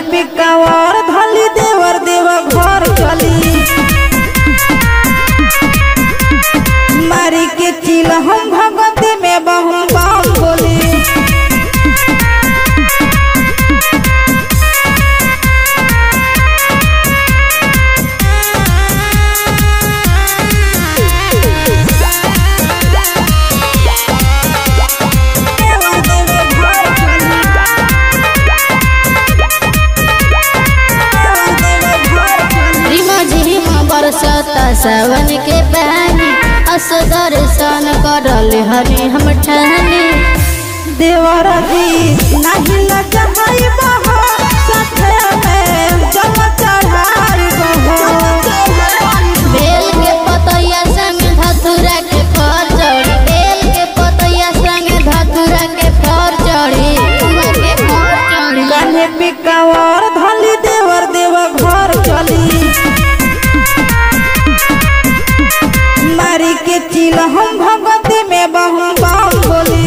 पिकावर धली देवर देव घर चली मारी के चिल हम भगवती में बहु बाम बोली देवर देव घर चली देवर देव घर चली रिमा झिमा बरसता सावन के पानी अस दर्शन करल हरी हम ठानी देवर जी नहीं लजहाई बहो साथे में जल चढ़ाई बहो बेल के पतैया संग धतुरा के फर चढ़ी बेल के पतैया संग धतुरा के फर चढ़ी के फर चढ़ी कान्हे पिकावर धली देवर देव घर चली मारी के चिल हम भगवती में बहु बाम बोली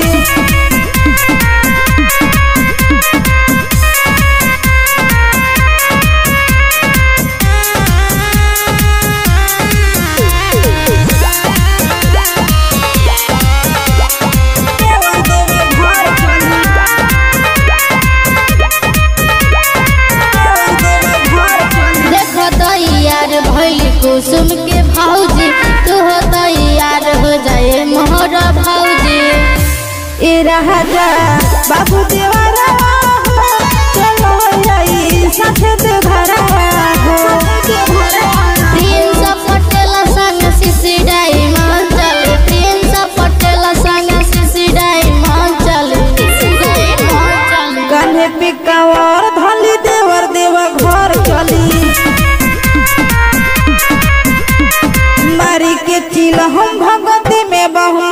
देवर देव घर चली देवर देव घर चली देख तैयार भइल कुसुम के भौजी तू हो तैयार हो जाए मोहर भौजी ए राजा बाबू देवरा हो चलो जाई साथे ते घरा हो प्रिंस पटेल संग शिशि डायमंड चल प्रिंस पटेल संग शिशि डायमंड चल कान्हे पिकावर धली देवर देव घर चली मारी के चिल हम भगवती में बहु